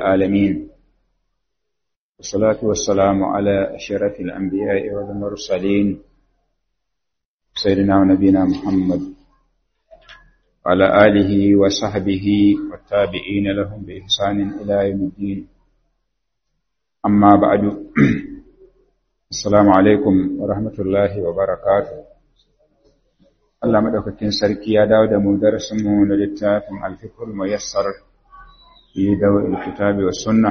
العالمين والصلاة والسلام على أشرف الأنبياء والمرسلين سيدنا ونبينا محمد وعلى آله وصحبه والتابعين لهم بإحسان إلى يوم الدين أما بعد السلام عليكم ورحمة الله وبركاته Allah madaukakin sarki ya dawo da mu darasinmu na littafin alfikul muyassar fi dawil kitabi wa sunna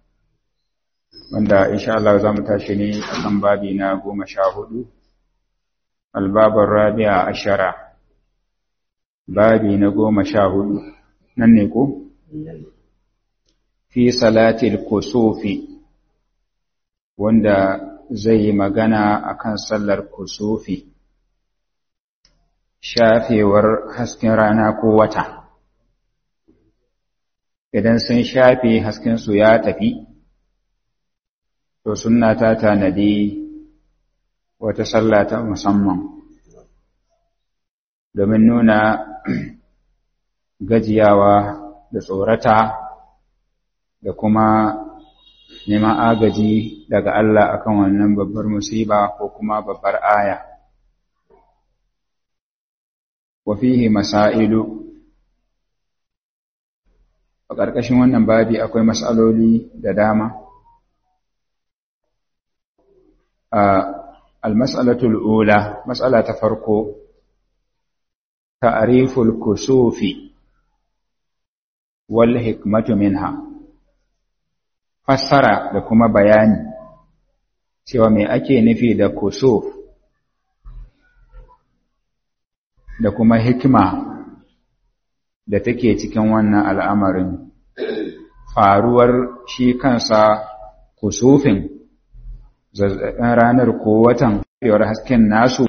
wanda insha Allah za mu tashi ne akan babi na goma sha hudu albabar rabi'a ashara babi na goma sha hudu nan ne ko fi salatil kusufi wanda zai yi magana akan sallar kusufi shafewar hasken rana ko wata idan sun shafe haskensu ya tafi to sunna ta tanadi wata sallah ta musamman domin nuna gajiyawa da tsorata da kuma neman agaji daga Allah akan wannan babbar musiba ko kuma babbar aya wafihi masailu a ƙarƙashin wannan babi akwai matsaloli da dama al-mas'alatul ula matsala ta farko ta'riful kusufi wal hikmatu minha fassara da kuma bayani cewa me ake nufi da kusuf da kuma hikima da take cikin wannan al'amarin faruwar shi kansa kusufin zazzaɓin ranar ko watan yawar hasken nasu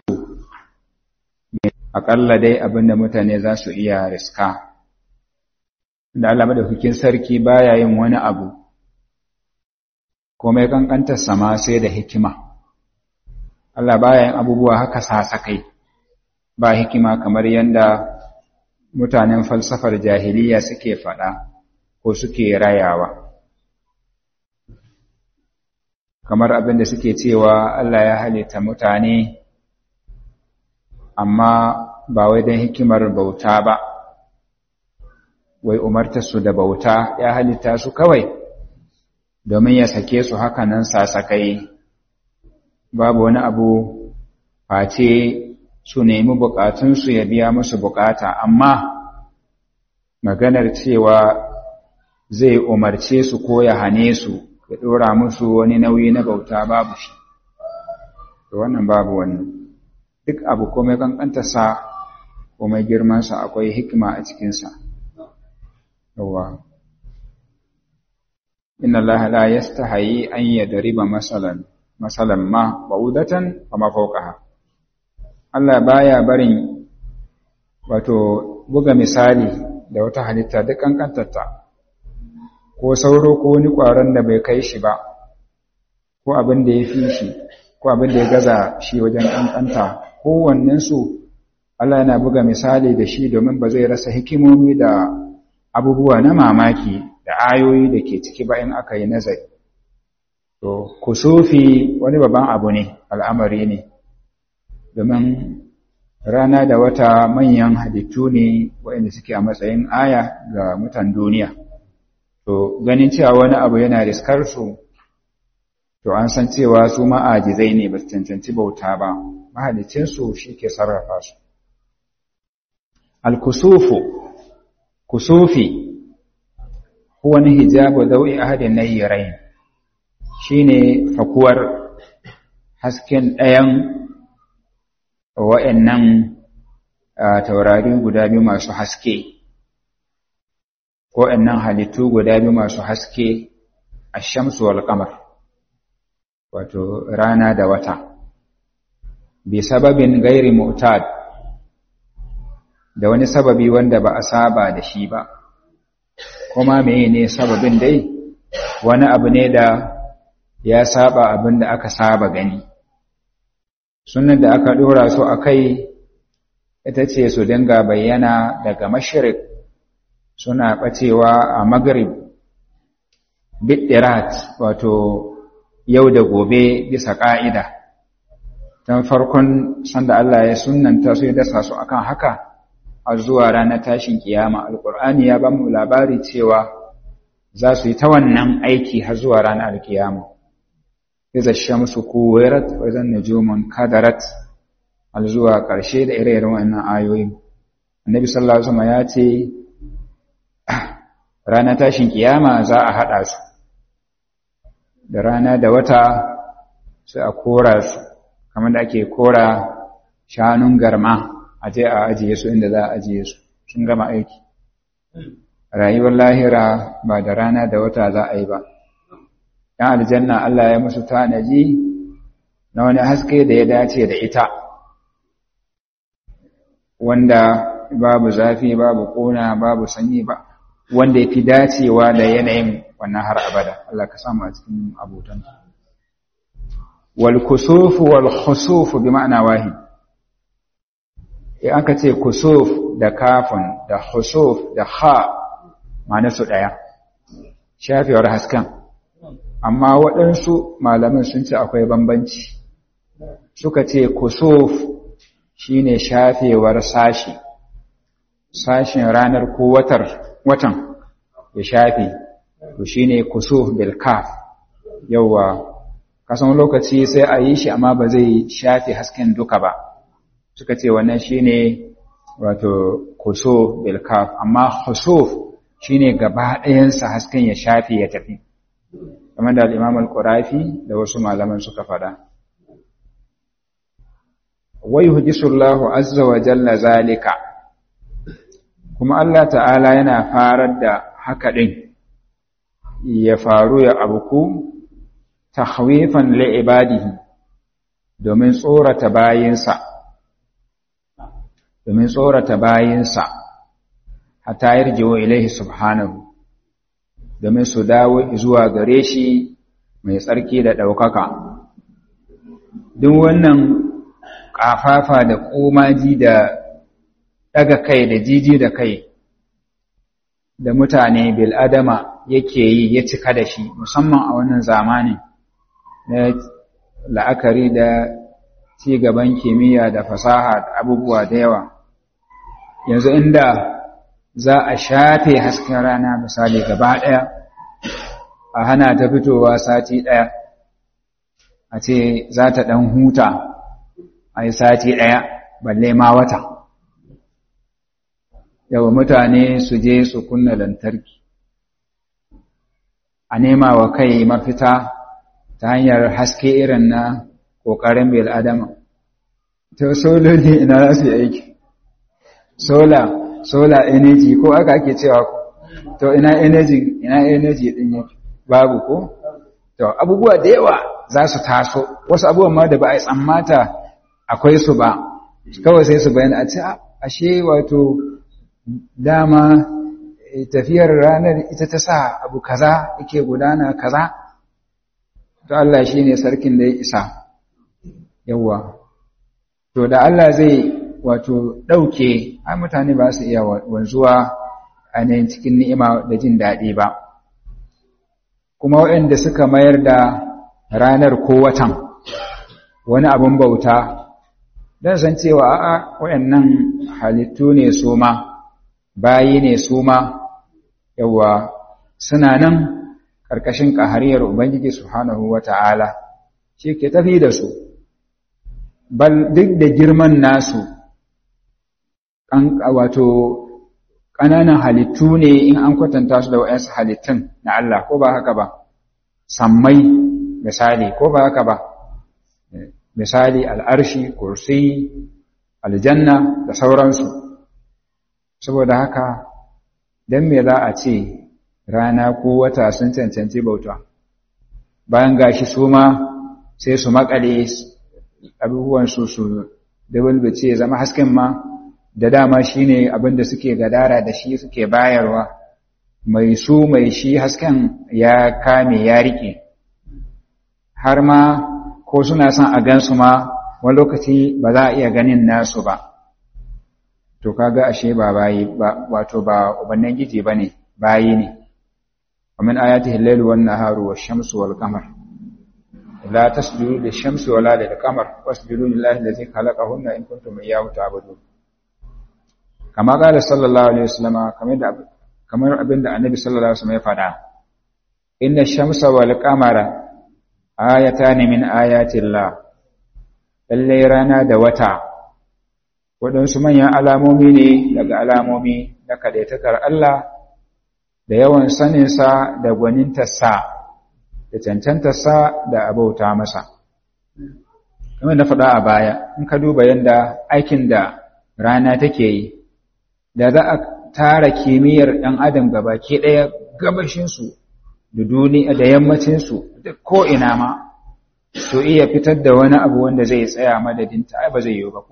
aƙalla dai abinda mutane za su iya riska da Allah madaukakin sarki baya yin wani abu komai kankantar sama sai da hikima Allah baya yin abubuwa haka sasakai ba hikima kamar yadda mutanen falsafar jahiliya suke faɗa ko suke rayawa kamar abin da suke cewa Allah ya halitta mutane amma ba wai don hikimar bauta ba wai umartarsu da bauta ya halitta su kawai domin ya sake su haka nan sasakai babu wani abu face su nemi bukatunsu ya biya musu bukata amma maganar cewa zai umarce su ko ya hane su ya dora musu wani nauyi na bauta babu shi to wannan babu wannan duk abu komai kankantarsa komai girmansa akwai hikima a cikinsa yawa inna allaha la yastahi an yadriba masalan masalan ma ba'udatan kama fawqaha Allah baya barin wato buga misali da wata halitta duk kankantarta ko sauro ko wani ƙwaron da bai kai shi ba ko abin da ya fi shi ko abin da ya gaza shi wajen kankanta kowannensu Allah yana buga misali da shi domin ba zai rasa hikimomi da abubuwa na mamaki da ayoyi da ke ciki ba in aka yi nazari to kusufi wani babban abu ne al'amari ne domin rana da wata manyan halittu ne waɗanda suke a matsayin aya ga mutan duniya. To, ganin cewa wani abu yana riskar su, to an san cewa su ma'ajizai ne ba su cancanci bauta ba, mahalicinsu shi ke sarrafa su. Al-kusufu, kusufi, wani hijabu dau'i ahadin na yi shi ne fakuwar hasken ɗayan wa'yannan taurari guda biyu masu haske, wa'yannan halittu guda biyu masu haske a shamsu wal kamar, wato rana da wata, bi sababin gairi mutad da wani sababi wanda ba a saba da shi ba, kuma meye ne sababin dai wani abu ne da ya saba abin da aka saba gani. sunan da aka ɗora su a kai ita ce su dinga bayyana daga mashirik suna ɓacewa a magrib bidirat wato yau da gobe bisa ƙa'ida don farkon sanda Allah ya sunanta su ya dasa su akan haka a zuwa ranar tashin kiyama alƙur'ani ya ba mu labari cewa za su yi ta wannan aiki har zuwa ranar alkiyama iza shamsu kuwirat wa zan nujumun kadarat al zuwa ƙarshe da ire-iren wannan ayoyi annabi sallallahu alaihi wasallam ya ce ranar tashin kiyama za a haɗa su da rana da wata sai a kora su kamar da ake kora shanun garma a je a ajiye su inda za a ajiye su sun gama aiki rayuwar lahira ba da rana da wata za a yi ba ‘yan aljanna Allah ya musu tanaji na wani haske da ya dace da ita wanda babu zafi babu ƙona babu sanyi ba wanda ya fi dacewa da yanayin wannan har abada Allah ka samu a cikin abotan wal kusufu wal khusufu bi ma'ana wahid in aka ce kusuf da kafin da khusuf da ha ma'ana su daya shafewar hasken amma waɗansu malamin sun ce akwai bambanci suka ce kusuf shine shafewar sashi sashin ranar ko watar watan ya shafe to shine kusuf bil kaf yawa kasan lokaci sai a yi shi amma ba zai shafe hasken duka ba suka ce wannan shine wato kusuf bil kaf amma khusuf shine gaba ɗayansa hasken ya shafe ya tafi kamar da al-Imam al-Qurafi da wasu malaman suka faɗa wa yuhdisullahu azza wa jalla zalika kuma Allah ta'ala yana farar da haka ɗin ya faru ya abuku tahwifan li'ibadihi domin tsorata bayinsa domin tsorata bayinsa hatta yarjiwo ilaihi subhanahu domin su dawo zuwa gare shi mai tsarki da ɗaukaka duk wannan ƙafafa da ƙomaji da ɗaga kai da jiji da kai da mutane bil'adama yake yi ya cika da shi musamman a wannan zamanin na la'akari da ci gaban kimiyya da fasaha da abubuwa da yawa yanzu inda za a shafe hasken rana misali gaba ɗaya a hana ta fitowa sati ɗaya a ce za ta ɗan huta a yi sati ɗaya balle ma wata yawa mutane su je su kunna lantarki a nema wa kai mafita ta hanyar haske irin na ƙoƙarin bil'adama ta sololi ina za su yi aiki sola solar energy ko aka ake cewa to ina energy ina energy din yake babu ko to abubuwa da yawa za su taso wasu abubuwan ma da ba a tsammata akwai su ba kawai sai su bayyana a ce ashe wato dama tafiyar ranar ita ta sa abu kaza yake gudana kaza to Allah shine sarkin da ya isa yawa to da Allah zai wato ɗauke ai mutane ba su iya wanzuwa a nan cikin ni'ima da jin daɗi ba kuma waɗanda suka mayar da ranar ko watan wani abin bauta don san cewa a'a waɗannan halittu ne su ma bayi ne su ma yawa suna nan ƙarƙashin ƙahariyar ubangiji subhanahu wata'ala shi ke tafi da su bal duk da girman nasu wato ƙananan halittu ne in an kwatanta su da waɗansu halittun na Allah ko ba haka ba sammai misali ko ba haka ba misali al'arshi kursi aljanna da sauransu saboda haka don me za a ce rana ko wata sun cancanci bauta bayan gashi su ma sai su makale abubuwansu su dabulbace zama hasken ma da dama shi ne abinda suke gadara da shi suke bayarwa mai su mai shi hasken ya kame ya rike har ma ko suna son a gansu ma wani lokaci ba za a iya ganin nasu ba to kaga ashe ba bayi ba wato ba ubannin giji ba ne bayi ne wa min ayatihi al-lailu wan-naharu wash-shamsu wal-qamar la tasjudu lish-shamsi wala lil-qamar wasjudu lillahi allazi khalaqahunna in kuntum iyyahu ta'budun kama qala sallallahu alaihi wasallama kamar da kamar abinda annabi sallallahu alaihi wasallam ya faɗa inna ash-shamsa wal-qamara ayatan min ayati Allah lalle rana da wata waɗansu manyan alamomi ne daga alamomi na kadaitakar Allah da yawan saninsa da gwanintarsa da cancantarsa da abauta masa. Kamar na faɗa a baya, in ka duba yadda aikin da rana take yi, da za a tara kimiyyar ɗan adam gabaki ɗaya gabashinsu da duniya da yammacinsu da ko'ina ma, to iya fitar da wani abu wanda zai tsaya madadinta, ai ba zai yi ba ko.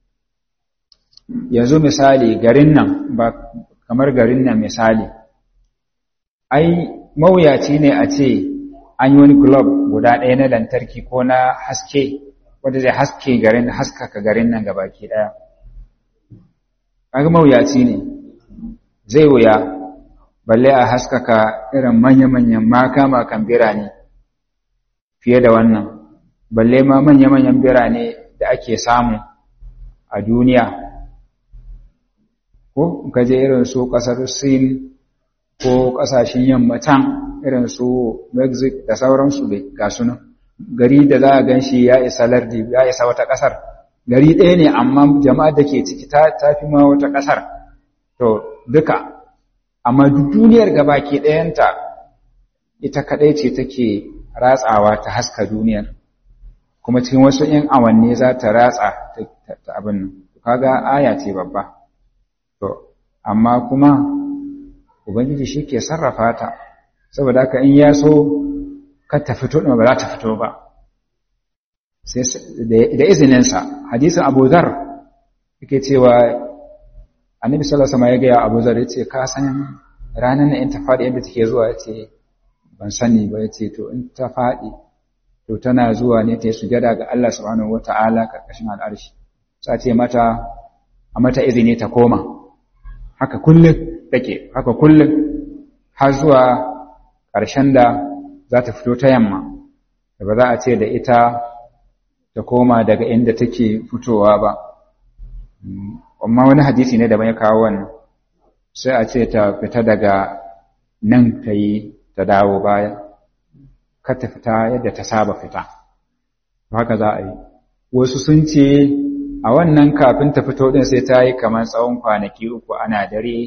yanzu misali garin nan ba kamar garin nan misali ai mawuyaci ne a ce an yi wani globe guda ɗaya na lantarki ko na haske wanda zai haske garin haskaka garin nan gabaki ɗaya kaga mawuyaci ne zai wuya balle a haskaka irin manya-manyan maka-makan birane fiye da wannan balle ma manya-manyan birane da ake samu a duniya ko ka je irin su ƙasar sin ko ƙasashen yammatan irin su mexico da sauransu da ga sunan gari da za a gan shi ya isa lardi ya isa wata ƙasar gari ɗaya ne amma jama'ar da ke ciki ta fi ma wata ƙasar to duka amma duk duniyar gaba ke ɗayanta ita kaɗai ce take ratsawa ta haska duniyar kuma cikin wasu ‘yan awanni za ta ratsa ta abin nan kaga aya ce babba To, amma kuma Ubangiji shi ke sarrafa ta, saboda haka in ya so ka ta fito ɗin ba za ta fito ba. Da izininsa, hadisin Abu Zar yake cewa annabi sallallahu alaihi ya gaya Abu Zar yace ka san ranar na in ta faɗi yadda take zuwa yace ban sani ba yace to in ta faɗi to tana zuwa ne ta yi sujada ga Allah subhanahu wata'ala karkashin al'arshi sai ce mata a mata izini ta koma haka kullum take haka kullum har zuwa ƙarshen da za ta fito ta yamma da ba za a ce da ita ta koma daga inda take fitowa ba amma wani hadisi ne da ya kawo wannan sai a ce ta fita daga nan ta yi ta dawo baya kar ta fita yadda ta saba fita haka za a yi wasu sun ce a wannan kafin ta fito din sai ta yi kamar tsawon kwanaki uku ana dare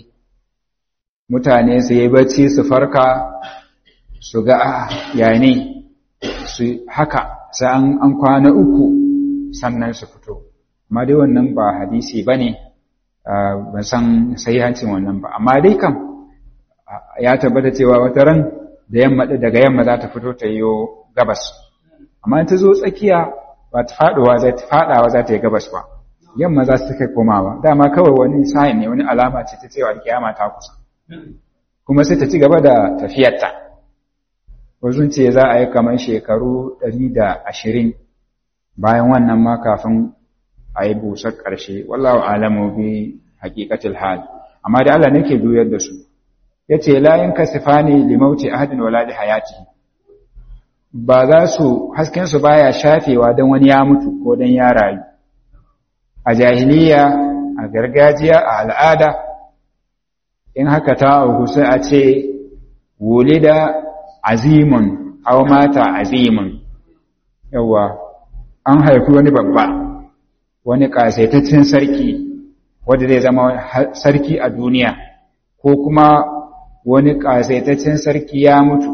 mutane su yi bacci su farka su ga ya ne su haka sai an kwana uku sannan su fito amma dai wannan ba hadisi ba ne ban san hancin wannan ba amma dai kam ya tabbata cewa wata ran da yamma daga yamma za ta fito ta yi gabas amma ta zo tsakiya ba ta faɗuwa za ta faɗawa za ta yi gabas ba yamma za su kai komawa dama kawai wani sa'in ne wani alama ce ta cewa kiyama ta kusa kuma sai ta ci gaba da tafiyarta wasu ce za a yi kamar shekaru ɗari da ashirin bayan wannan ma kafin a yi busar ƙarshe wallahu alamu bi haƙiƙatil hal amma da Allah nake juyar da su yace la yankasifani limauti ahadin wala li hayati ba za su hasken su baya shafewa dan wani ya mutu ko dan ya rayu a jahiliya a gargajiya a al'ada in haka ta auku sai a ce wulida azimun aw mata azimun yawa an haifi wani babba wani kasaitaccen sarki wanda zai zama sarki a duniya ko kuma wani kasaitaccen sarki ya mutu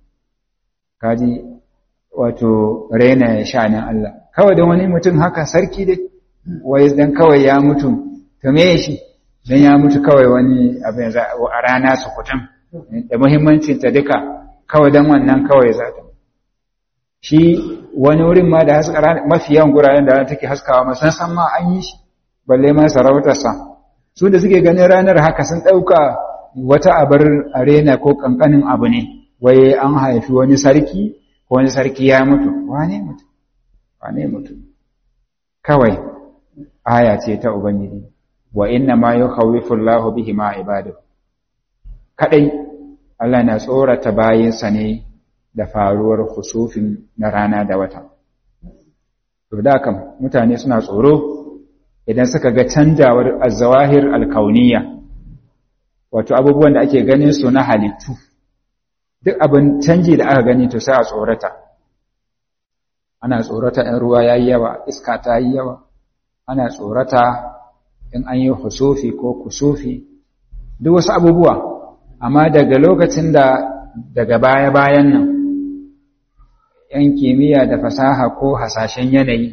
kaji wato raina shanin Allah kawai da wani mutum haka sarki dai wai dan kawai ya mutu to me shi dan ya mutu kawai wani abin a rana su kutum da muhimmancin ta duka kawai dan wannan kawai za ta shi wani wurin ma da haska mafi yawan guraren da take haskawa ma san san ma an yi shi balle ma sarautarsa su da suke ganin ranar haka sun ɗauka wata abar arena ko kankanin abu ne wai an haifi wani sarki ko wani sarki ya mutu wane mutu wane mutu kawai aya ce ta ubangiji wa inna ma yukhawifu Allahu bihi ma ibadu kadai Allah na tsorata bayinsa ne da faruwar husufin na rana da wata to da kam mutane suna tsoro idan suka ga canjawar azawahir alkauniya wato abubuwan da ake ganin su na halittu duk abin canji da aka gani to sai a tsorata ana tsorata in ruwa yayi yawa iska ta yi yawa ana tsorata in an yi husufi ko kusufi duk wasu abubuwa amma daga lokacin da daga baya-bayan nan ‘yan kimiyya da fasaha ko hasashen yanayi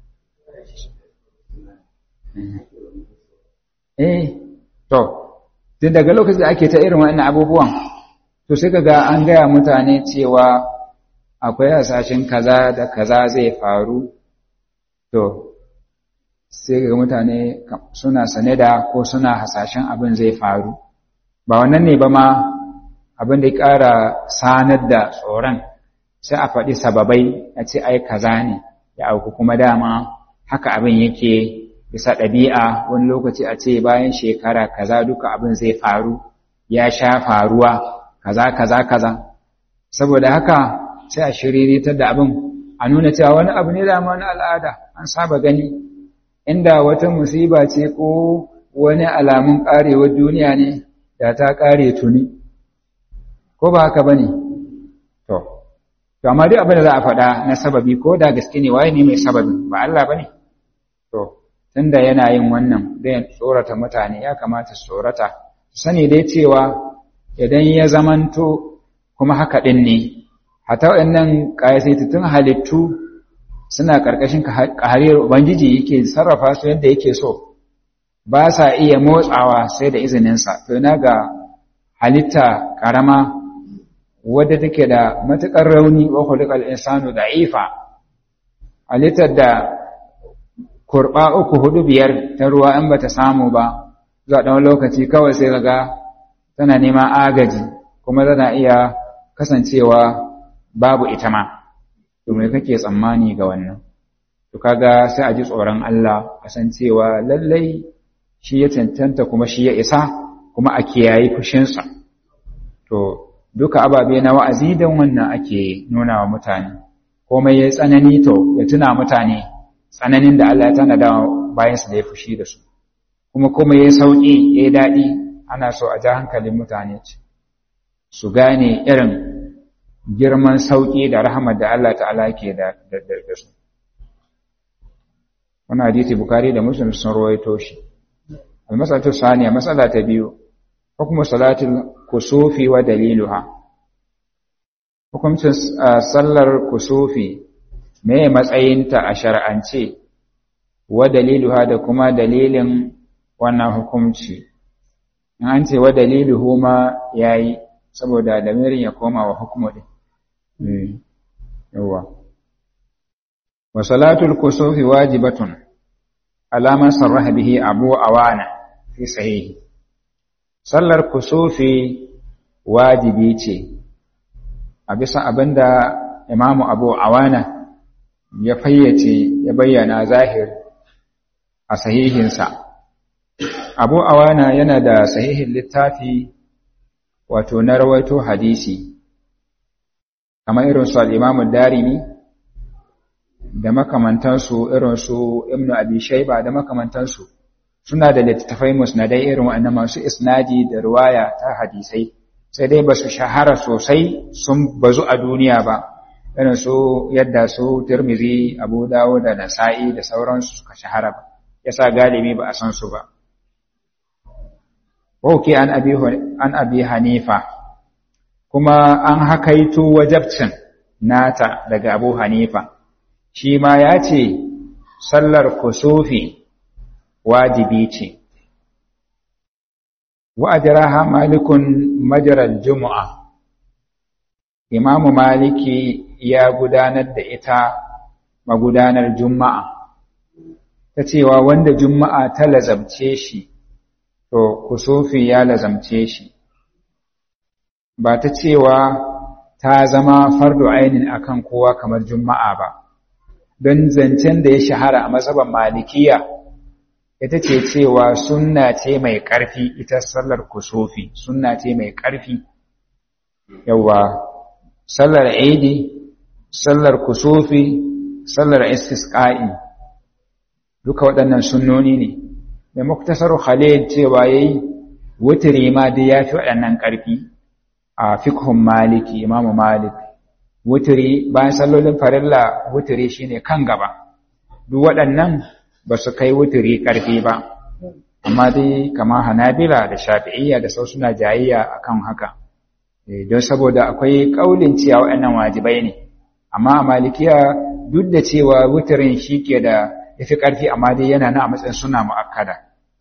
eh to tun daga lokacin da ake ta irin wannan abubuwan to sai kaga an gaya mutane cewa akwai hasashen kaza da kaza zai faru to sai ga mutane suna sane da ko suna hasashen abin zai faru ba wannan ne ba ma abin da ya ƙara sanar da tsoron sai a faɗi sababai a ce ai kaza ne ya auku kuma dama haka abin yake bisa ɗabi'a wani lokaci a ce bayan shekara kaza duka abin zai faru ya sha faruwa kaza kaza kaza saboda haka sai a shiriritar da abin a nuna cewa wani abu ne dama na al'ada an saba gani inda wata musiba ce ko wani alamun ƙarewar duniya ne da ta ƙare tuni ko ba haka ba ne to to amma duk abin da za a faɗa na sababi ko da gaske ne waye ne mai sababin ba Allah ba ne to tunda yana yin wannan zai tsorata mutane ya kamata su tsorata su sani dai cewa idan ya zamanto kuma haka ɗin ne hata waɗannan ƙayasaitattun halittu suna ƙarƙashin ƙahariyar Ubangiji yake sarrafa su yadda yake so, ba sa iya motsawa sai da izininsa, to na ga halitta ƙarama wadda take da matuƙar rauni wa kulikal insanu da ifa, halittar da kurɓa uku hudu biyar ta ruwa in ba ta samu ba, zuwa ɗan lokaci kawai sai ga tana neman agaji, kuma tana iya kasancewa babu ita ma. to me kake tsammani ga wannan to kaga sai a ji tsoron Allah kasancewa lallai shi ya cancanta kuma shi ya isa kuma a kiyayi fushinsa to duka ababe na wa'azi don wannan ake nuna wa mutane komai ya tsanani to ya tuna mutane tsananin da Allah ya tanada bayan su da ya fushi da su kuma komai ya sauki ya daɗi ana so a ja hankalin mutane su gane irin girman sauƙi da rahama da Allah ta'ala ke da su. Wani hadisi Bukari da Muslim sun rawaito shi. Almasalatu saniya matsala ta biyu, hukumu salatul kusufi wa daliluha. Hukumcin sallar kusufi me matsayinta a shar'ance wa daliluha da kuma dalilin wannan hukumci. In an ce wa daliluhu ma yayi saboda lamirin ya koma wa hukumu din. yawa wa salatul kusufi wajibatun alaman sarraha bihi abu awana fi sahihi sallar kusufi wajibi ce a bisa abinda imamu abu awana ya fayyace ya bayyana zahir a sahihinsa abu awana yana da sahihin littafi wato na rawaito hadisi kamar irin su al'imamun darimi da makamantansu irin su ibn abi shaiba da makamantansu suna da littattafai musnadai irin waɗannan masu isnadi da ruwaya ta hadisai sai dai ba su shahara sosai sun bazu a duniya ba irin su yadda su tirmizi abu dawo da nasa'i da sauransu suka shahara ba yasa galibi ba a san su ba Wauke an abi hanifa kuma an hakaito wajabcin nata daga Abu Hanifa shi ma ya ce sallar kusufi wajibi ce wa ajraha malikun majral jumu'a imamu maliki ya gudanar da ita magudanar juma'a ta cewa wanda juma'a ta lazamce shi to kusufi ya lazamce shi ba ta cewa ta zama fardu ainin akan kowa kamar juma'a ba don zancen da ya shahara a mazhaban malikiya ita ce cewa sunna ce mai ƙarfi ita sallar kusufi sunna ce mai ƙarfi yawa sallar idi sallar kusufi sallar istisqa'i duka waɗannan sunnoni ne mai muktasar khalil cewa yayi wutiri ma dai yafi waɗannan ƙarfi a fikhun maliki imamu malik wutiri bayan sallolin farilla wutiri shine kan gaba duk waɗannan ba su kai wutiri ƙarfi ba amma dai kama hanabila da shafi'iyya da sau suna jayayya akan haka don saboda akwai ƙaulin cewa waɗannan wajibai ne amma a malikiya duk da cewa wutirin shi ke da yafi ƙarfi amma dai yana na a matsayin suna mu'akkada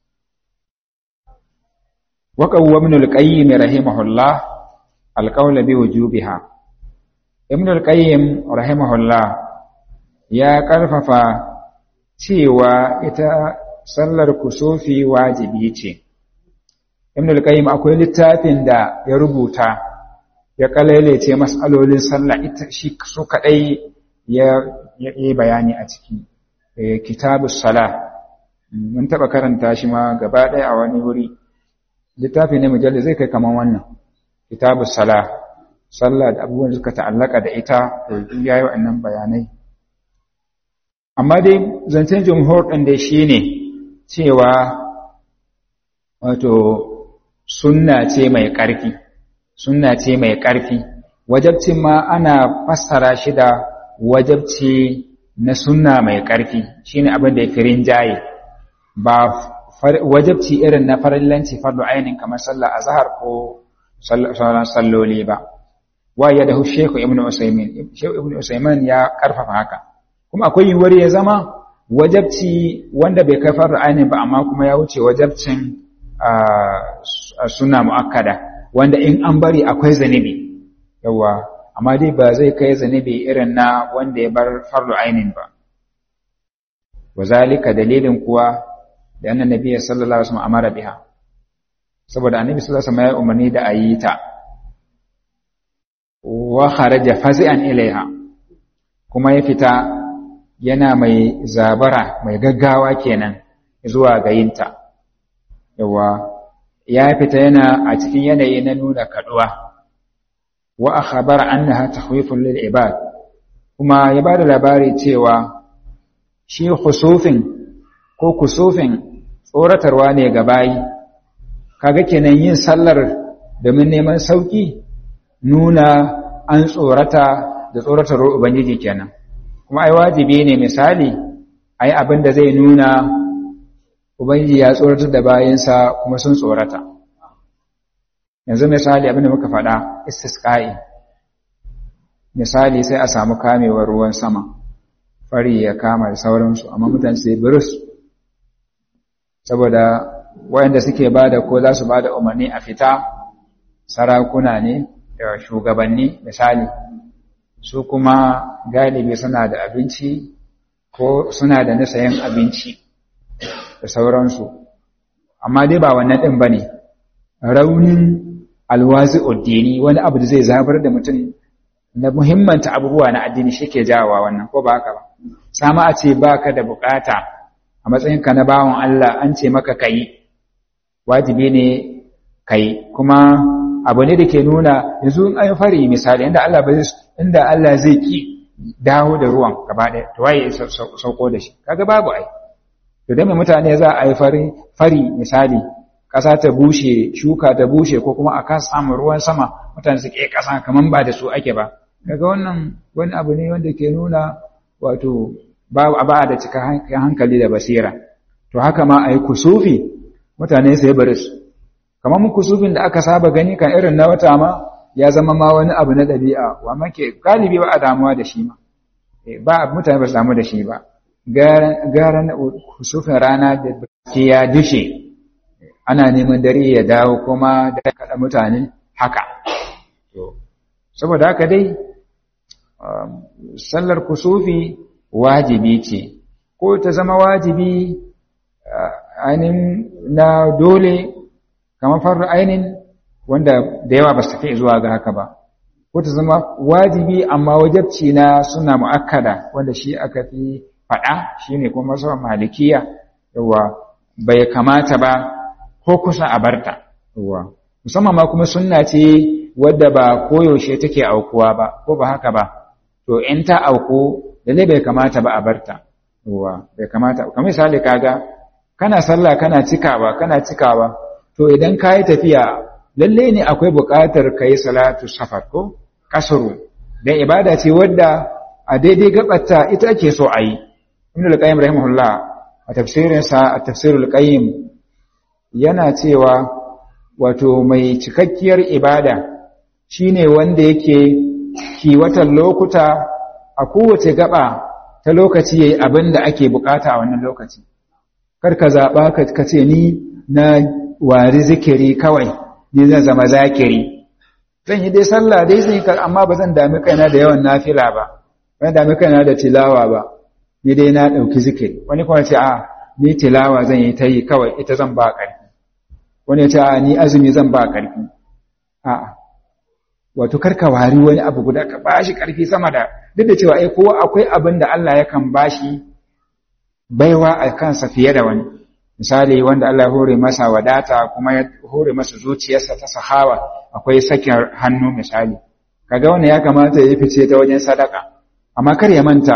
وقوى ابن القيم رحمه الله القول بوجوبها ابن القيم رحمه الله يا karfafa cewa ita sallar kusufi wajibi ce ibn al-qayyim akwai littafin da ya rubuta ya kalailace mas'alolin sallah ita shi su kadai ya yi bayani a ciki kitabus salah mun taba karanta shi ma gaba ɗaya a wani wuri littafi ne mujalli zai kai kaman wannan kitabu sala sallah da abubuwan da suka ta'allaka da ita to yayi wa'annan bayanai amma dai zancen jumhur din dai shine cewa wato sunna ce mai ƙarfi sunna ce mai ƙarfi wajabcin ma ana fassara shi da wajabci na sunna mai ƙarfi shine abin da ya firin jaye ba wajabci irin na farillanci fardu ainin kamar sallah azhar ko sauran salloli ba wa ya dahu shehu ibn usaymin shehu ibn usaymin ya karfafa haka kuma akwai yiwuwar ya zama wajabci wanda bai kai fardu ainin ba amma kuma ya wuce wajabcin sunna muakkada wanda in an bari akwai zanibi yawa amma dai ba zai kai zanibi irin na wanda ya bar fardu ainin ba wazalika dalilin kuwa da annan nabiya sallallahu alaihi wasallam amara biha saboda annabi sallallahu alaihi wasallam ya umarni da ayi ta wa kharaja fazi'an ilaiha kuma ya fita yana mai zabara mai gaggawa kenan zuwa ga yinta yawa ya fita yana a cikin yanayi na nuna kaduwa wa akhbara annaha takhwifun lil ibad kuma ya bada labari cewa shi khusufin ko kusufin tsoratarwa ne ga bayi kaga kenan yin sallar domin neman sauki nuna an tsorata da tsoratarwar ubangiji kenan kuma ai wajibi ne misali ai abin da zai nuna ubangiji ya tsoratar da bayansa kuma sun tsorata yanzu misali abin da muka faɗa istisqa'i misali sai a samu kamewar ruwan sama fari ya kama da sauransu amma mutane sai burus saboda wayanda suke bada ko za su bada umarni a fita sarakuna ne da shugabanni misali su kuma galibi suna da abinci ko suna da nasayin abinci da sauransu amma dai ba wannan ɗin ba ne raunin alwazi addini wani abu da zai zabar da mutum na muhimmanta abubuwa na addini shi ke jawowa wannan ko ba haka ba sama a ce ba ka da bukata a matsayinka na bawan Allah an ce maka kayi wajibi ne kai kuma abu ne da ke nuna yanzu in an fari misali inda Allah ba inda Allah zai ki dawo da ruwan gaba ɗaya to waye sauko da shi kaga babu ai to dan mutane za a yi fari fari misali ƙasa ta bushe shuka ta bushe ko kuma a kasa samun ruwan sama mutane su ke ƙasa kaman ba da su ake ba kaga wannan wani abu ne wanda ke nuna wato ba ba da cika hankali da basira to haka ma ayi kusufi mutane sai bari su kamar mu kusufin da aka saba gani kan irin na wata ma ya zama ma wani abu na ɗabi'a wa make galibi ba a damuwa da shi ma ba mutane ba su damu da shi ba gara kusufin rana da ke ya dushe ana neman dare ya dawo kuma da kaɗa mutane haka saboda haka dai sallar kusufi wajibi ce ko ta zama wajibi ainihin na dole kamar faru ainihin wanda da yawa ba su tafi zuwa ga haka ba ko ta zama wajibi amma wajabci na suna mu'akkada wanda shi aka fi faɗa shi ne kuma masu malikiya yawa bai kamata ba ko kusa a barta yawa musamman ma kuma sunna ce wadda ba koyaushe take aukuwa ba ko ba haka ba to in ta auku lalle bai kamata ba a barta ruwa bai kamata kamar misali kaga kana sallah kana cikawa kana cikawa to idan ka yi tafiya lalle ne akwai buƙatar ka yi salatu safar ko kasuru dan ibada ce wadda a daidai gabata ita ake so a yi ibn al-qayyim rahimahullah a tafsirinsa a tafsirul qayyim yana cewa wato mai cikakkiyar ibada shine wanda yake kiwatan lokuta a kowace gaba ta lokaci yayi abin da ake bukata a wannan lokaci kar ka zaba ka ce ni na wari zikiri kawai ni zan zama zakiri zan yi dai sallah dai zan yi amma ba zan dami kaina da yawan nafila ba ba zan dami kaina da tilawa ba ni dai na dauki zikiri wani kuma ce a ni tilawa zan yi ta yi kawai ita zan ba ƙarfi wani ya ce a ni azumi zan ba ƙarfi a'a wato karka wari wani abu guda ka bashi ƙarfi sama da duk da cewa ai kowa akwai abin da Allah yakan bashi baiwa a kansa fiye da wani misali wanda Allah ya hore masa wadata kuma ya hore masa zuciyarsa ta sahawa akwai sakin hannu misali kaga wannan ya kamata ya fice ta wajen sadaka amma kar ya manta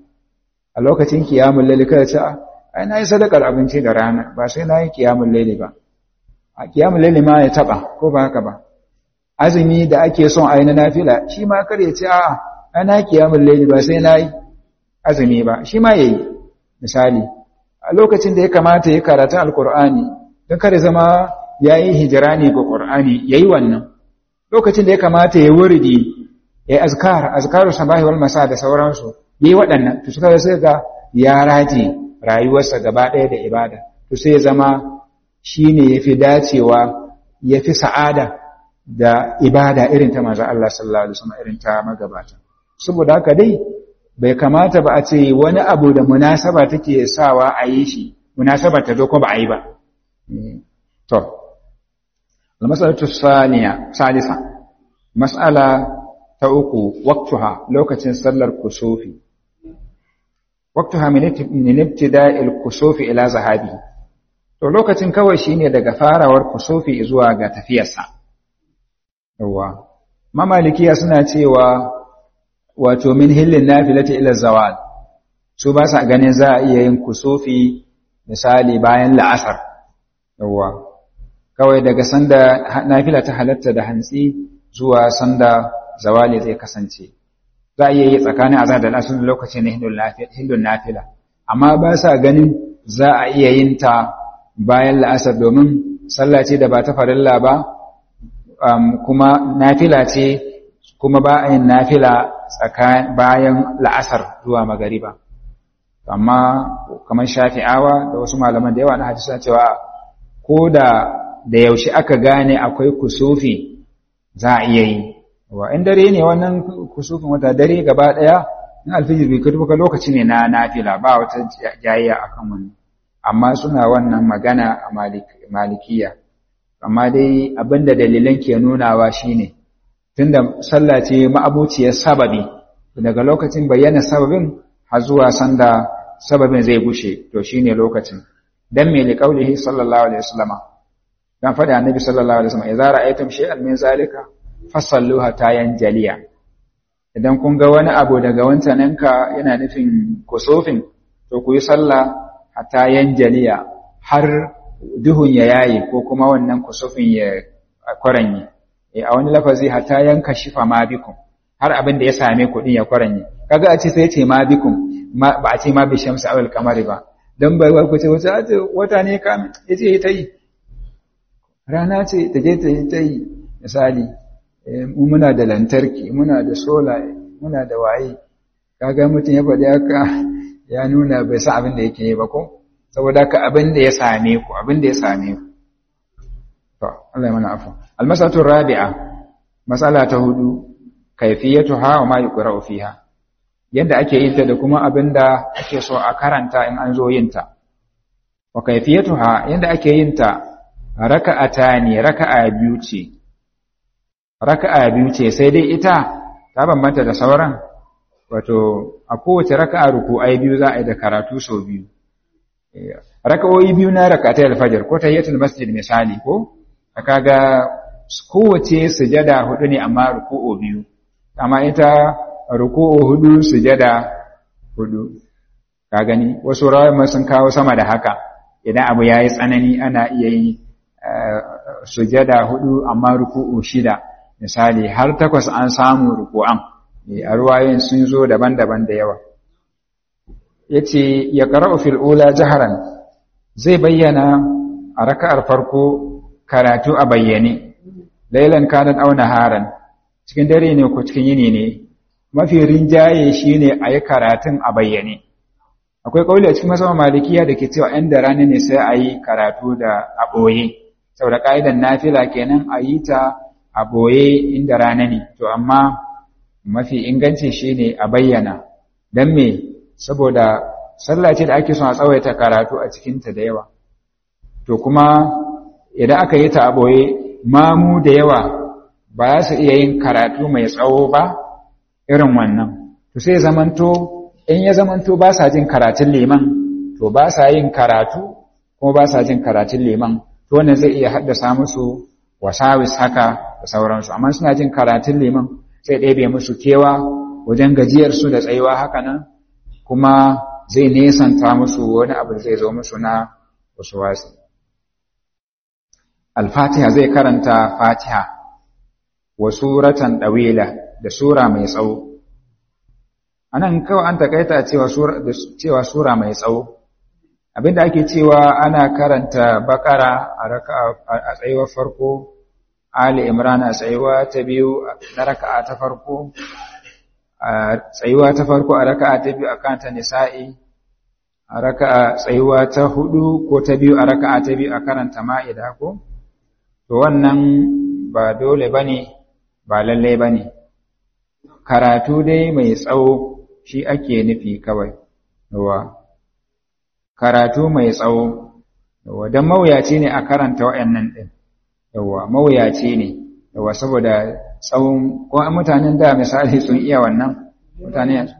a lokacin kiyamul laili kada ce ai nayi sadakar abinci da rana ba sai nayi kiyamul laili ba a kiyamul laili ma ya taba ko ba haka ba azumi da ake son a yi na nafila shi ma kar ya ce a ana kiyamun laili ba sai na yi azumi ba shi ma ya yi misali a lokacin da ya kamata ya karata alkur'ani don kare zama ya yi hijirani ga ƙur'ani ya yi wannan lokacin da ya kamata ya wuridi ya yi azkar azkaru sabahi wal masa da sauransu ya yi waɗannan to suka sai ga ya raje rayuwarsa gaba ɗaya da ibada to sai ya zama shi ne ya fi dacewa ya fi sa'ada da ibada irin ta manzo Allah sallallahu alaihi wasallam irin ta magabata saboda haka dai bai kamata ba a ce wani abu da munasaba take sawa a yi shi munasaba ta zo ko ba a yi ba to al-mas'alatu thaniya salisa mas'ala ta uku waqtuha lokacin sallar kusufi waqtuha min ibtida'il kusufi ila zahabi to lokacin kawai shine daga farawar kusufi zuwa ga tafiyarsa yawa mamalikiya suna cewa wato min hillin nafilati ila zawal su ba sa ganin za a iya yin kusufi misali bayan la'asar yawa kawai daga sanda nafila ta halatta da hantsi zuwa sanda zawali zai kasance za a iya yi tsakanin azhar da la'asar lokacin hillun nafila amma ba sa ganin za a iya yin ta bayan la'asar domin sallah ce da ba ta farilla ba um, kuma nafila ce kuma ba a yin nafila bayan la'asar zuwa magariba amma kamar shafi'awa da wasu malaman da yawa na hadisa cewa ko da da yaushe aka gane akwai kusufi za a iya yi wa in dare ne wannan kusufin wata dare gaba daya in alfijir bai kai ka lokaci ne na nafila ba wata jayayya akan wannan amma suna wannan magana a malikiya amma dai abinda dalilan ke nunawa shine tunda sallah ce ma'abuciyar sababi daga lokacin bayyana sababin har zuwa sanda sababin zai gushe to shine lokacin dan me li qaulihi sallallahu alaihi wasallama dan fada annabi sallallahu alaihi wasallam idza ra'aytum shay'an min zalika fasalluha tayan jaliya idan kun ga wani abu daga wancananka yana nufin kusufin to ku yi sallah hatta yanjaliya har duhun ya yayi ko kuma wannan kusufin ya kwaranye a wani lafazi hatta yanka shifa ma bikum har abin da ya same ku din ya kwaranye kaga a ce sai ce ma bikum ba a ce ma bi shamsi awal kamari ba dan bai ku ce wata wata ne ka yace ta yi rana ce ta je ta yi ta yi misali muna da lantarki muna da sola muna da waye kaga mutum ya faɗi haka ya nuna bai san abin da yake yi ba ko saboda ka abin da ya same ku abin da ya same ku to Allah ya mana afu almasatu rabi'a masala ta hudu kayfiyatuha wa ma yuqra'u fiha yadda ake yin ta da kuma abin da ake so a karanta in an zo yin ta wa kayfiyatuha yadda ake yin ta raka'atani raka'a biyu ce raka'a biyu ce sai dai ita ta bambanta da sauran wato a kowace raka'a ruku'ai biyu za a yi da karatu sau biyu raka'o'i biyu na rakatai alfajar ko tahiyatul masjid misali ko kaga kowace sujada hudu ne amma ruku'u biyu amma ita ruku'u hudu sujada hudu ka gani wasu rawar sun kawo sama da haka idan abu yayi tsanani ana iya yi sujada hudu amma ruku'u shida misali har takwas an samu ruku'an a ruwayen sun zo daban-daban da yawa yace ya qara'u fil ula jaharan zai bayyana a raka'ar farko karatu a bayyane lailan kanat aw naharan cikin dare ne ko cikin yini ne mafi rinjaye shine ayi karatun a bayyane akwai kauli a cikin masama malikiya da ke cewa ɗan da rana ne sai ayi karatu da a boye saboda ka'idan nafila kenan a yi ta a boye inda rana ne to amma mafi inganci shine a bayyana dan me saboda sallah ce da ake son a tsawaita karatu a cikinta da yawa to kuma idan aka yi ta a ɓoye mamu da yawa ba za su iya yin karatu mai tsawo ba irin wannan to sai zamanto in ya zamanto ba sa jin karatun liman to ba sa yin karatu kuma ba sa jin karatun liman to wannan zai iya haddasa musu wasawis haka da sauransu amma suna jin karatun liman sai ɗebe musu kewa wajen gajiyarsu da tsayuwa haka nan kuma zai nesanta musu wani abu zai zo musu na wasu wasu Al-Fatiha zai karanta Fatiha wa suratan dawila da sura mai tsawo. Anan kawai an takaita cewa sura da cewa sura mai tsawo. Abinda ake cewa ana karanta Bakara a raka'a a tsayuwar farko, Ali Imran a tsayuwa ta biyu na raka'a ta farko, a tsayuwa ta farko a raka'a ta biyu a kanta Nisa'i, a raka'a tsayuwa ta hudu ko ta biyu a raka'a ta biyu a karanta Ma'ida ko? to wannan ba dole ba ne ba lallai ba ne karatu dai mai tsawo shi ake nufi kawai yawa karatu mai tsawo yawa don mawuyaci ne a karanta waɗannan ɗin yawa mawuyaci ne yawa saboda tsawon ko mutanen da misali sun iya wannan mutane yanzu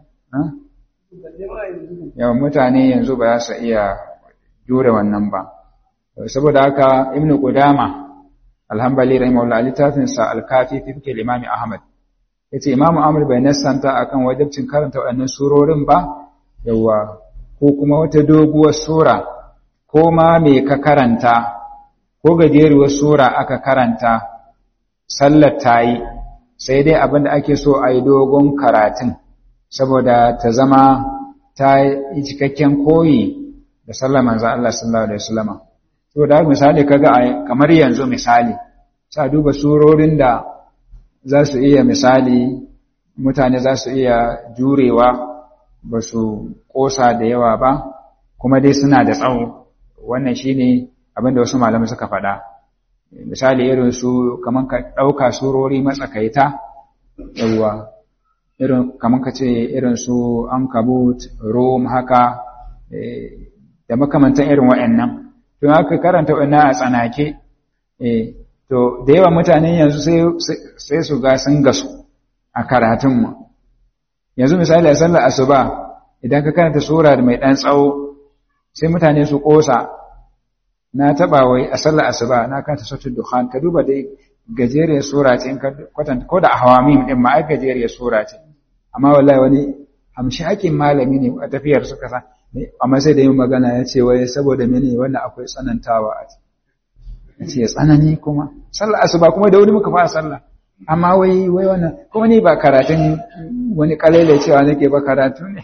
yawa mutane yanzu ba za su iya jure wannan ba saboda haka ibnu qudama alhambali rahimahullah littafin sa al-kafi fi fikr imam ahmad yace imam ahmad bai nassanta akan wajibcin karanta waɗannan surorin ba yawa ko kuma wata doguwar sura ko ma me ka karanta ko gajeruwar sura aka karanta sallar tayi sai dai abin da ake so a yi dogon karatun saboda ta zama ta yi cikakken koyi da sallar manzo Allah sallallahu alaihi wasallam to da misali kaga kamar yanzu misali sa duba surorin da za su iya misali mutane za su iya jurewa ba su kosa da yawa ba kuma dai suna da tsawo wannan shine abin da wasu malamai suka faɗa misali irin su kamar ka ɗauka surori matsakaita yawa irin kamar ka ce irin su ankabut rom haka da makamantan irin wa'annan to haka karanta wannan a tsanake eh to da yawa mutane yanzu sai su ga sun gasu a karatun mu yanzu misali a sallar asuba idan ka karanta sura mai dan tsawo sai mutane su kosa na taba wai a sallar asuba na karanta suratul dukhan ka duba dai gajeriyar sura ce in ka kwatanta ko da ahwamim din ma ai gajeriyar sura ce amma wallahi wani hamshi hakin malami ne a tafiyar suka sa amma sai da yin magana ya ce wai saboda mene wannan akwai tsanantawa a ya ce tsanani kuma sallah asuba kuma da wuri muka fara sallah amma wai wai wannan kuma ni ba karatun wani kalele cewa nake ba karatu ne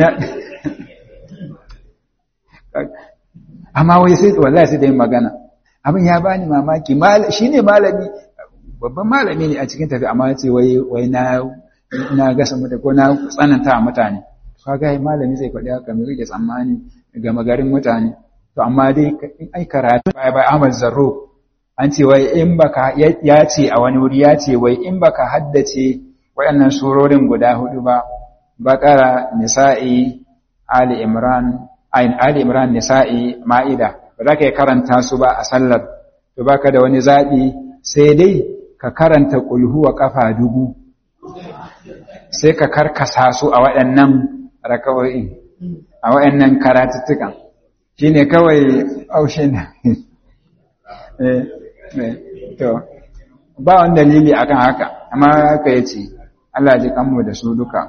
amma wai sai wallahi sai da yin magana abin ya bani mamaki shine malami babban malami ne a cikin tafi amma ya ce wai wai na na gasa mutane ko na tsananta mutane kaga malami zai faɗi haka mai rike tsammani ga magarin mutane to amma dai ai karatu bai bai Ahmad Zarro an ce wai in baka ya ce a wani wuri ya ce wai in baka haddace waɗannan surorin guda hudu ba Baqara Nisa'i Ali Imran ayin Ali Imran Nisa'i Ma'ida ba za ka karanta su ba a sallar to baka da wani zaɓi sai dai ka karanta kulhu wa kafa dubu sai ka karkasa su a waɗannan raka'o'in a waɗannan karatuttukan shi ne kawai aushe na to ba wani dalili akan haka amma haka yace Allah ji kanmu da su duka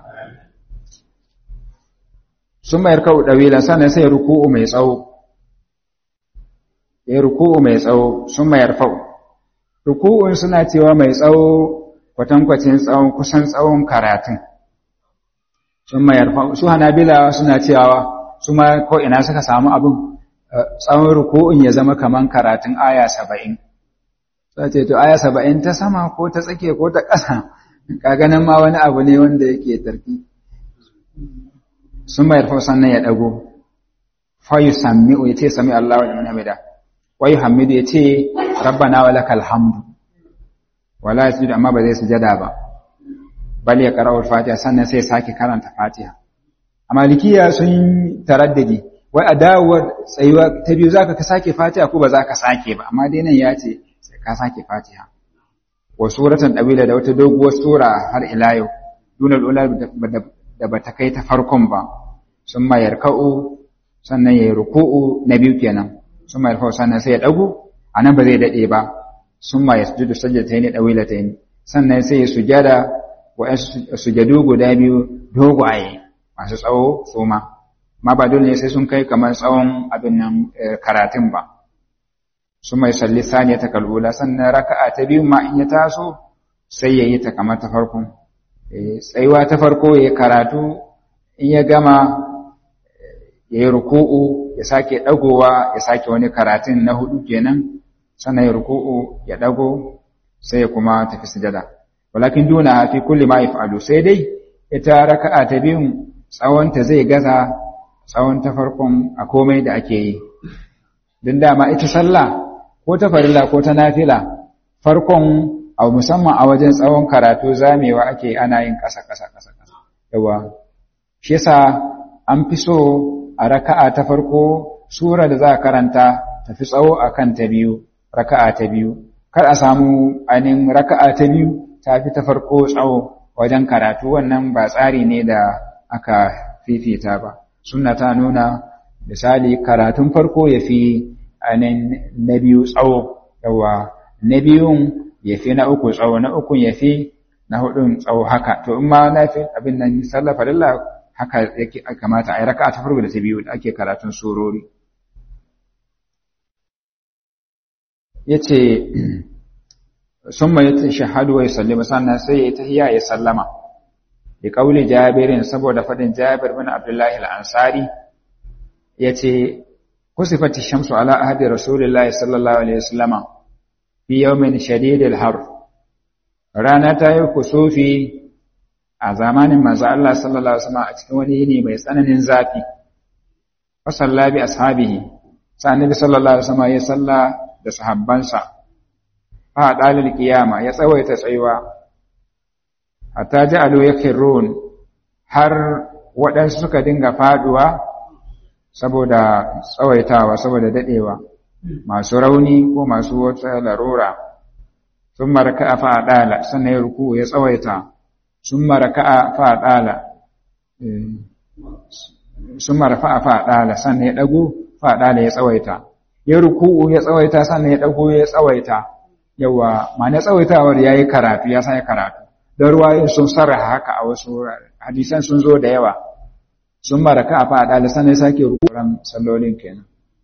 sun mayar kawo ɗawila sannan sai ruku'u mai tsawo ya ruku'u mai tsawo sun mayar fau ruku'un suna cewa mai tsawo kwatankwacin tsawon kusan tsawon karatun sun mayar fau su hanabila suna cewa su ma ko ina suka samu abin tsawon ruku'un ya zama kaman karatun aya saba'in sai ce to aya saba'in ta sama ko ta tsake ko ta ƙasa kaga nan ma wani abu ne wanda yake tarki sun mayar fau sannan ya ɗago fa yusammi'u ya ce sami Allah wa liman hamida wa yuhammidu ya ce rabbana wa lakal hamdu wala yasjudu amma ba zai sujada ba bal ya qara'u al-fatiha sannan sai sake karanta fatiha a malikiya sun taraddadi wai a dawowar tsayuwa ta biyu zaka ka sake fatiha ko ba za ka sake ba amma dai nan ya ce sai ka sake fatiha wa suratan dabila da wata doguwar sura har ila yau dunal ula da bata kai ta farkon ba sun mayar ka'u sannan ya yi ruku'u na biyu kenan sun mayar ka'u sannan sai ya ɗagu a nan ba zai daɗe ba sun mayar sujudu sajjata ne ɗawila ta yi sannan sai ya sujada wa sujadu guda biyu dogaye masu tsawo su ma ma ba dole ne sai sun kai kamar tsawon abin nan karatun ba sun mai salli saniya ta kalbula sannan raka'a ta biyu ma in ya taso sai ya yi ta kamar ta farkon tsayuwa ta farko ya karatu in ya gama ya yi ruku'u ya sake ɗagowa ya sake wani karatun na hudu kenan sannan ya ruku'u ya ɗago sai ya kuma tafi sujada walakin duna fi kulli ma yaf'alu sai dai ita raka'a ta biyun tsawonta zai gaza tsawon ta farkon a komai da ake yi don dama ita sallah ko ta farilla ko ta nafila farkon a musamman a wajen tsawon karatu zamewa ake ana yin ƙasa ƙasa ƙasa ƙasa yawa shi yasa an fi so a raka'a ta farko sura da za a karanta tafi tsawo akan ta biyu raka'a ta biyu kar a samu ainihin raka'a ta biyu ta fi ta farko tsawo wajen karatu wannan ba tsari ne da aka fifita ba sunna ta nuna misali karatun farko ya fi ainihin na biyu tsawo yawa na biyun ya fi na uku tsawo na ukun ya fi na hudun tsawo haka to in ma na fi abin nan sallafa lalla haka yake kamata a yi raka'a ta farko da ta biyu da ake karatun surori yace sun mai shahadu wa sallama sannan sai ya tahiyya ya sallama bi kauli jabirin saboda fadin jabir bin abdullahi al-ansari yace kusifati shamsu ala ahdi rasulillahi sallallahu alaihi wasallama fi yawmin shadidil har rana ta yi kusufi a zamanin manzo Allah sallallahu alaihi wasallam a cikin wani yini mai tsananin zafi fa sallabi ashabihi sa annabi sallallahu alaihi wasallam ya salla da sahabbansa fa dalil qiyama ya tsawaita tsayuwa hatta ja'alu yakirun har waɗansu suka dinga faduwa saboda tsawaitawa saboda dadewa masu rauni ko masu wata larura sun maraka a fa'adala sannan ya ruku ya tsawaita sun maraka a fa'adala sun marfa a fa'adala sannan ya ɗago fa'adala ya tsawaita ya ruku ya tsawaita sannan ya ɗago ya tsawaita yawa ma na tsawaitawar ya yi karatu ya sa karatu don ruwayoyin sun sarraha haka a wasu hadisan sun zo da yawa sun maraka a fa'adala sannan ya sake rukuran sallolin kenan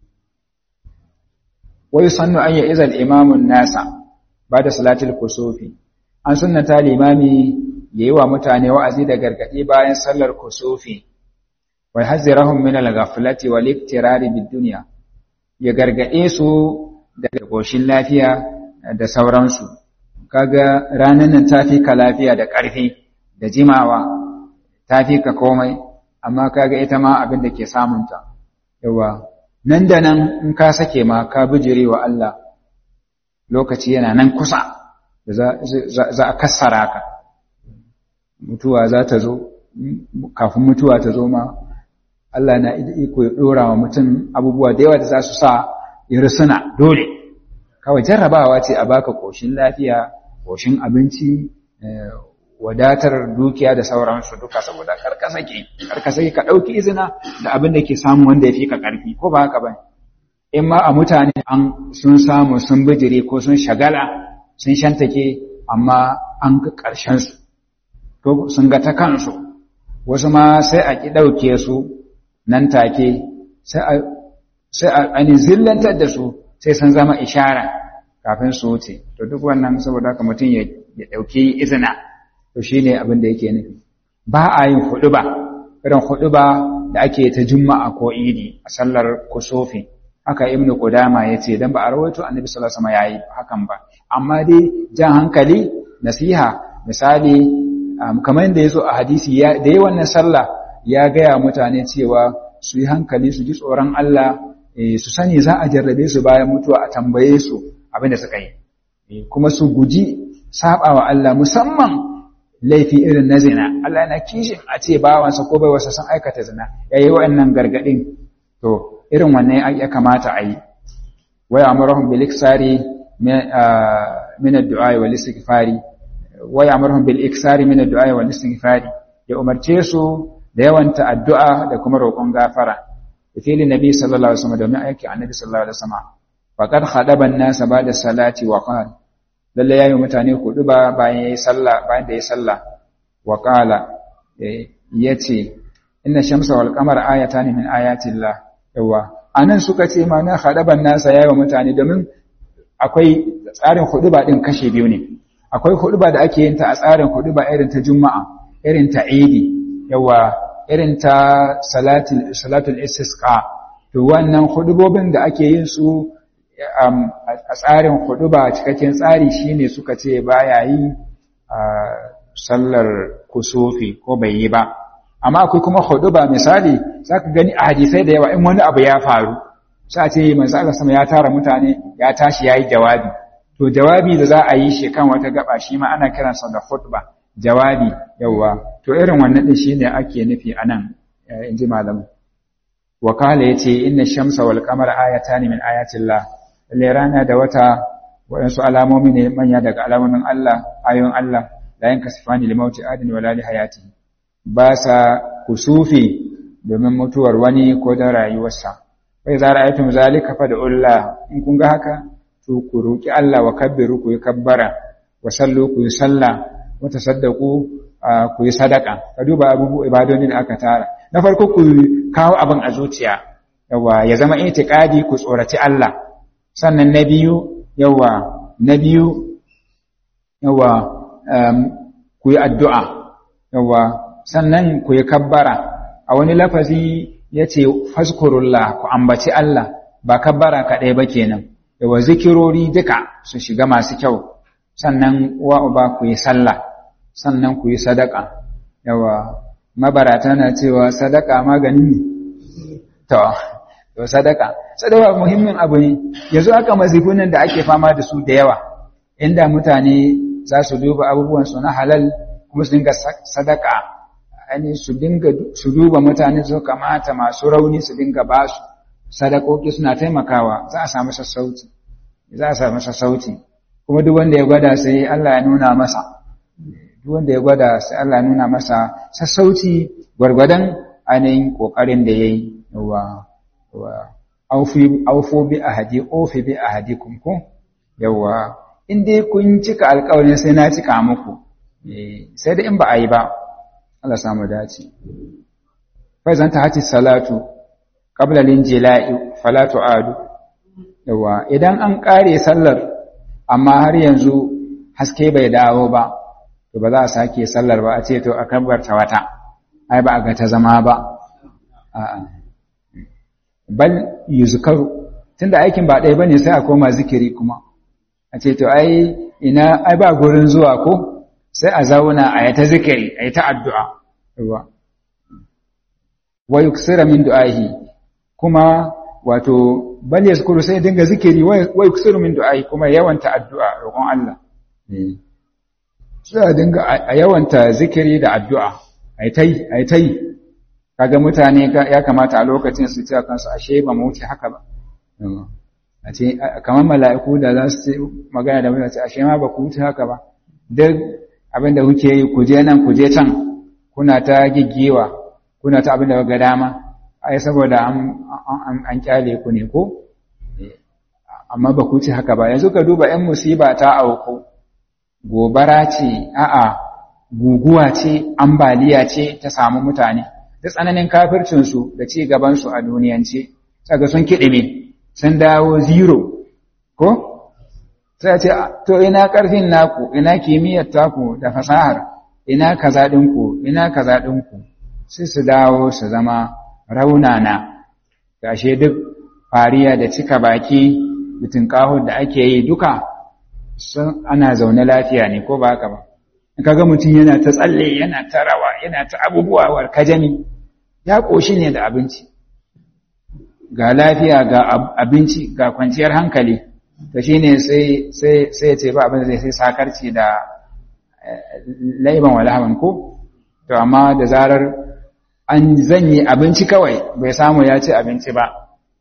wai sannu an yi izal imamun nasa ba da salatul kusufi an sunnata limami ya yi wa mutane wa'azi da gargaɗi bayan sallar kusufi wai hazzirahum min al-ghaflati wal iktirari bid dunya ya gargaɗe su daga goshin lafiya da sauransu kaga ranan nan tafi ka lafiya da ƙarfi da jimawa tafi ka komai amma kaga ita ma abin da ke samunta yawa nan da nan in ka sake ma ka bijire wa Allah lokaci yana nan kusa da za a kassara ka mutuwa za ta zo kafin mutuwa ta zo ma Allah na iko ya ɗora wa mutum abubuwa da yawa da za su sa ya risuna dole kawai jarrabawa ce a baka ƙoshin lafiya ƙoshin abinci wadatar dukiya da sauransu duka saboda karkasake karkasake ka ɗauki izina da abin da ke samu wanda ya fi ka ƙarfi ko ba haka ba in ma a mutane an sun samu sun bijire ko sun shagala sun shantake amma an ga ƙarshensu to sun ga ta kansu wasu ma sai a ƙi ɗauke su nan take sai a ainihin zillantar da su sai sun zama ishara kafin su wuce to duk wannan saboda haka mutum ya ɗauki izina to shi ne abin da yake nufi ba a yin huɗuba irin huɗuba da ake ta juma'a ko idi a sallar kusofi haka ibnu qudama yace dan ba a rawaito annabi sallallahu alaihi wasallam yayi hakan ba amma dai jan hankali nasiha misali kamar yadda yazo a hadisi ya da yayin wannan sallah ya gaya mutane cewa su yi hankali su ji tsoron Allah su sani za a jarrabe su bayan mutuwa a tambaye su abin da suka yi kuma su guji sabawa Allah musamman laifi irin na zina Allah yana kishin a ce bawansa ko baiwarsa sun aikata zina yayi wa'annan gargadin to irin wannan ya kamata a yi waya amurahum bil iksari min ad-du'a wal istighfari waya amurahum bil iksari min ad-du'a wal istighfari ya umarce su da yawanta addu'a da kuma roƙon gafara fili nabi sallallahu alaihi wasallam domin aiki annabi sallallahu alaihi wasallam faqad khadaba an-nas ba'da salati wa qala lalle yayi mutane kudu ba bayan yayi sallah bayan da yayi sallah wa qala yace inna shamsa wal qamara ayatan min ayati llah yawa anan suka ce ma na khadaban nasa yayi mutane domin akwai tsarin huduba din kashe biyu ne akwai huduba da ake yin ta a tsarin huduba irin ta juma'a irin ta idi yawa irin ta salatul salatul istisqa to wannan hudubobin da ake yin su a tsarin huduba cikakken tsari shine suka ce baya yi sallar kusufi ko bai yi ba amma akwai kuma huduba misali zaka gani a hadisai da yawa in wani abu ya faru sai a ce manzo Allah sama ya tara mutane ya tashi yayi jawabi to jawabi da za a yi shi kan wata gaba shi ma ana kiransa da khutba jawabi yawa to irin wannan din shine ake nufi anan inji malamu wakala yace inna shamsa wal qamara ayatan min ayatillah lalle rana da wata waɗansu alamomi ne manya daga alamomin Allah ayoyin Allah la yankasifani limauti adin wala li hayatihi ba sa kusufi domin mutuwar wani ko da rayuwarsa bai za ra'aytum zalika fa da'ullah in kun ga haka to ku roki Allah wa kabbiru ku yi kabbara wa sallu ku yi sallah wa tasaddaqu ku yi sadaka ka duba abubu ibadoni da aka tara na farko ku kawo abin a zuciya yawa ya zama itiqadi ku tsoraci Allah sannan na biyu yawa na biyu yawa ku yi addu'a yawa sannan ku yi kabbara a wani lafazi ya ce faskurullah ku ambaci Allah ba kabbara kaɗai ba kenan yawa zikirori duka su shiga masu kyau sannan wa uba ku yi sallah sannan ku yi sadaka yawa mabarata na cewa sadaka maganin ne to to sadaka sadaka muhimmin abu ne yanzu aka mazifunan da ake fama da su da yawa inda mutane za su duba abubuwan su na halal kuma su dinga sadaka ani su dinga su duba mutane su kamata masu rauni su dinga ba su sadakoki suna taimakawa za a samu sassauci za a samu sassauci kuma duk wanda ya gwada sai Allah ya nuna masa duk wanda ya gwada sai Allah ya nuna masa sassauci gwargwadon ainihin kokarin da yayi yawa wa aufi aufu bi ahadi ofi bi ahadikum ko yawa in dai kun cika alƙawarin sai na cika muku sai da in ba a yi ba Allah samu dace fa zan ta hati salatu qabla linjila'i fala tu'adu yawa idan an kare sallar amma har yanzu haske bai dawo ba to ba za a sake sallar ba a ce to a kabbarta wata ai ba a ga ta zama ba a'a bal yuzkaru tunda aikin ba ɗaya bane sai a koma zikiri kuma a ce to ai ina ai ba gurin zuwa ko sai a zauna a yi ta zikiri a yi ta addu'a ruwa wa yuksira min du'ahi kuma wato bal yazkuru sai dinga zikiri wa yuksiru min du'ahi kuma yawanta addu'a roƙon Allah sai a dinga a yawanta zikiri da addu'a ai tai ai tai kaga mutane ya kamata a lokacin su ce kansu ashe ba mu wuce haka ba a ce kamar mala'iku da za su ce magana da mutane ashe ma ba ku wuce haka ba duk abin da kuke yi ku je nan ku je can kuna ta giggiwa kuna ta abin da ga dama ai saboda an kyale ku ne ko amma ba ku ci haka ba yanzu ka duba ‘yan musiba ta auku gobara ce a'a guguwa ce ambaliya ce ta samu mutane da tsananin kafircinsu da ci gabansu a duniyance saka sun kiɗime sun dawo zero ko sai ce to ina ƙarfin naku ina kimiyyar taku da fasahar ina kaza ɗinku ina kaza ɗinku sai su dawo su zama raunana gashe duk fariya da cika baki mutum kaho da ake yi duka sun ana zaune lafiya ne ko ba haka ba kaga mutum yana ta tsalle yana ta rawa yana ta abubuwa war kajami ya koshi ne da abinci ga lafiya ga abinci ga kwanciyar hankali to shine sai sai sai ce ba abin da zai sai sakarci da laiban walhaman ko to amma da zarar an zanyi abinci kawai bai samu ya ci abinci ba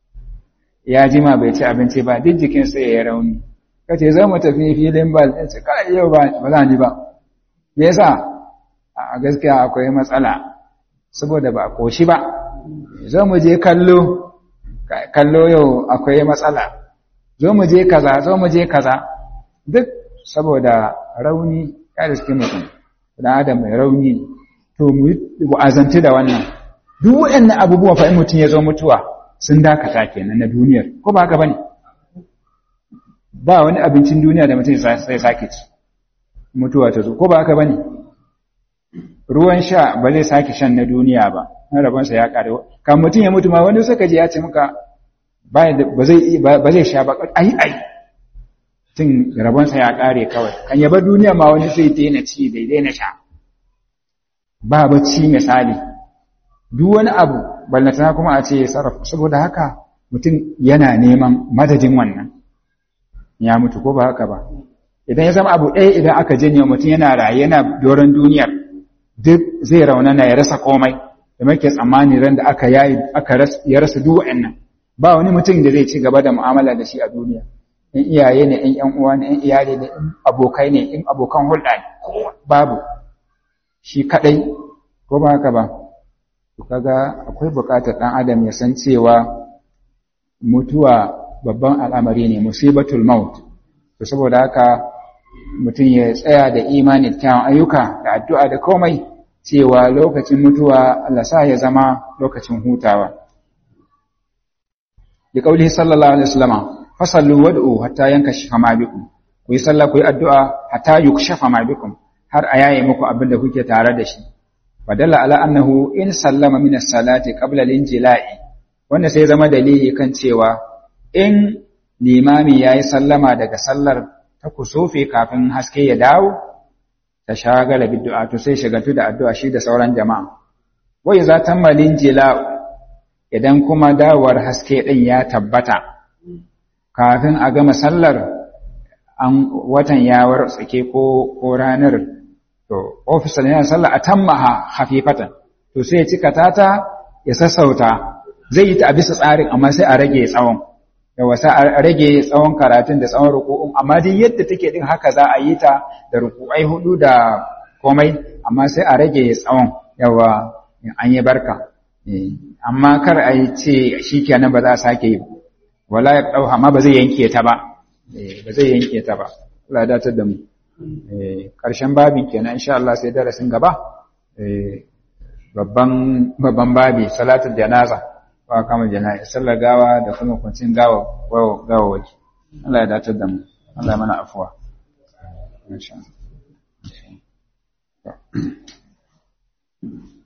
ya jima bai ci abinci ba duk jikin sai ya rauni kace zo mu tafi filin bal ce kai yau ba ba za ni ba me yasa a gaskiya akwai matsala saboda ba koshi ba zo mu je kallo kallo yau akwai matsala zo mu je kaza zo mu je kaza duk saboda rauni ya riske mutum dan adam mai rauni to mu azanci da wannan duk waɗannan abubuwa fa in mutum ya zo mutuwa sun dakata kenan na duniyar ko ba haka bane ba wani abincin duniya da mutum sai sake ci mutuwa ta zo ko ba haka bane ruwan sha ba zai sake shan na duniya ba na rabonsa ya kare kan mutum ya mutu ma wani suka je ya ce maka ba zai ba zai sha ba ai ai tun rabonsa ya kare kawai kan ya bar duniya ma wani sai daina ci bai daina sha ba bacci misali duk wani abu ballantana kuma a ce sarrafa saboda haka mutum yana neman madadin wannan ya mutu ko ba haka ba idan ya zama abu ɗaya idan aka janye mutum yana raye yana doron duniyar duk zai raunana ya rasa komai da muke tsammani ran da aka yayi aka ya rasa duk wa'annan ba wani mutum da zai ci gaba da mu'amala da shi a duniya in iyaye ne in ƴan uwa ne in iyali ne in abokai ne in abokan hulɗa ne babu shi kadai ko ba haka ba to kaga akwai buƙatar ɗan adam ya san cewa mutuwa babban al'amari ne musibatul maut to saboda haka mutum ya tsaya da imani kyawun ayyuka da addu'a da komai cewa lokacin mutuwa Allah sa ya zama lokacin hutawa bi qaulihi sallallahu alaihi wasallam fasallu wad'u hatta yankashifa ma bikum ku yi sallah ku yi addu'a hatta yukshafa ma bikum har a yaye muku abin da kuke tare da shi fadalla ala annahu in sallama min as-salati qabla al-injila'i wanda sai zama dalili kan cewa in limami yayi sallama daga sallar ta kusufi kafin haske ya dawo ta shagala bid'a to sai shagatu da addu'a shi da sauran jama'a wai za ta malin jila'u idan kuma dawowar haske din ya tabbata kafin a gama sallar an watan ya wartsake ko ko ranar to ofisal yana sallah atammaha khafifatan to sai ya cika tata ya sassauta zai yi ta a bisa tsarin amma sai a rage tsawon yawa sai a rage tsawon karatun da tsawon ruku'un amma dai yadda take din haka za a yi ta da ruku'ai hudu da komai amma sai a rage tsawon yawa an yi barka amma kar a yi ce shikenan ba za a sake yi wala ya dauha amma ba zai yanke ta ba ba zai yanke ta ba Allah ya datar da mu ƙarshen babin kenan insha Allah sai darasin gaba babban babban babi salatul janaza wa kama jana'i sallar gawa da kuma kwancin gawa gawa waje Allah ya datar da mu Allah ya mana afuwa insha Allah